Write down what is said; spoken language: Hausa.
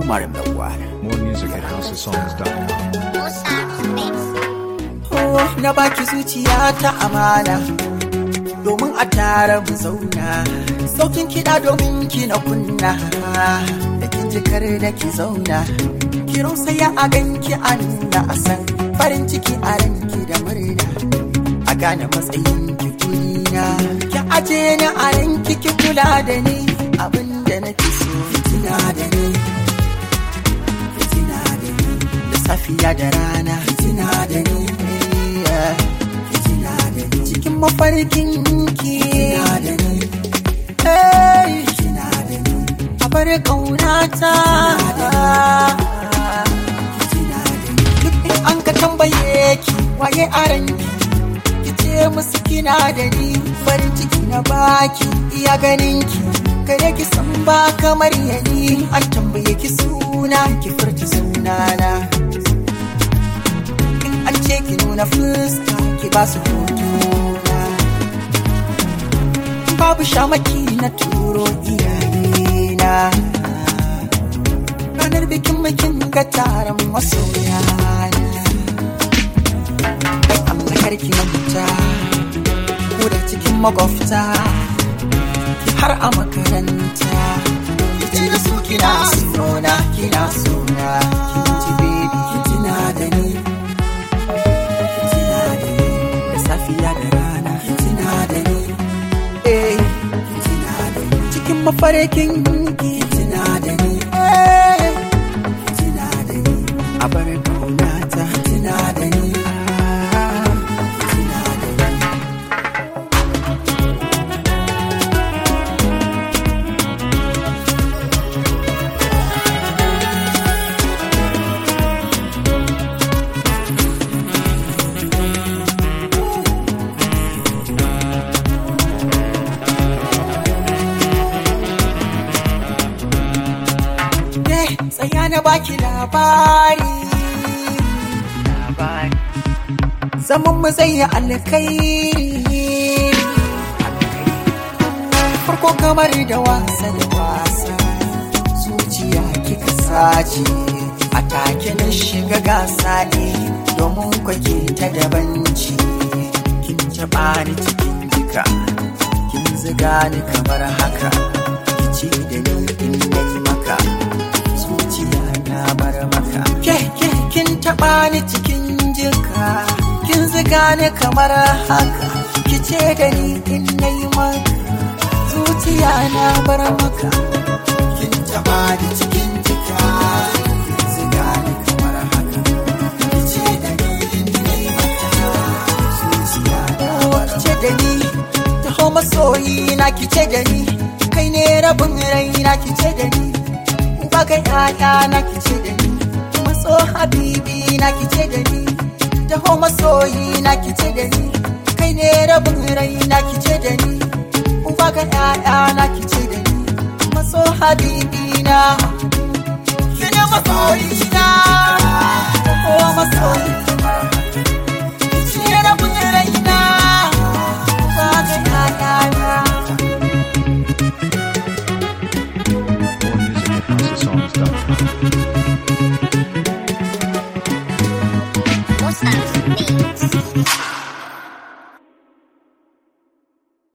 Omar Lawal. More music at housesongs.com. Oh, na baki zuciya ta amana domin a tare mu zauna. Saukin kiɗa domin ki na kunna da kin jikar da ki zauna. Ki saya a ganki a nuna a san farin ciki a ranki da murna. A gane matsayin ki kuna. Ki aje ni a ranki ki kula da ni abin da nake so fitina da ni. Fitina da ni da safiya da rana fitina da ni. Fitina da ni cikin mafarkin ki. Fitina da ni. Hey. Fitina da ni a bar ƙaunata. Fitina da ni duk in an ka tambaye ki waye a ranki. ki ce musu kina da ni farin ciki na baki iya ganin ki kare ki san ba kamar yani an tambaye ki suna ki furta sunana in an ce ki nuna fuska ki ba su hotuna babu shamaki na turo iyayena ranar bikin bikin ga taron masoya Allah karki na fita ko da cikin makwabta har a makaranta yace da su kina sona kina sona kin ji baby kin tuna da ni kin tuna da ni da safiya da rana kin tuna da ni eh kin tuna da ni cikin mafarkin ki kin tuna da ni eh kin tuna da ni a bar kaunata kin tuna da ni ah, kin tuna da ni Eh, tsaya na baki labari. Zaman mu zai yi alkairi. Farko kamar da wasa da wasa, zuciya kika sace. A take na shiga gasa ne domin kwake ta dabanci. Kin taɓa ni cikin jika, kin ziga ni kamar haka. Kici da ni in nayi maka. zuciya na bar maka ke ke kin taba ni cikin jika kin ziga ni kamar haka kice da ni in nayi maka zuciya na bar maka kin taba ni cikin jika kin ziga ni kamar haka kice da ni in nayi maka zuciya na bar kice da ni taho masoyi na kice da ni kai ne rabin raina kice da ni baka yaya na kice da ni maso habibi na kice da ni taho masoyi na kice da ni kai ne rabin rai na kice da ni baka yaya na kice da ni maso habibi na kine masoyi na taho masoyi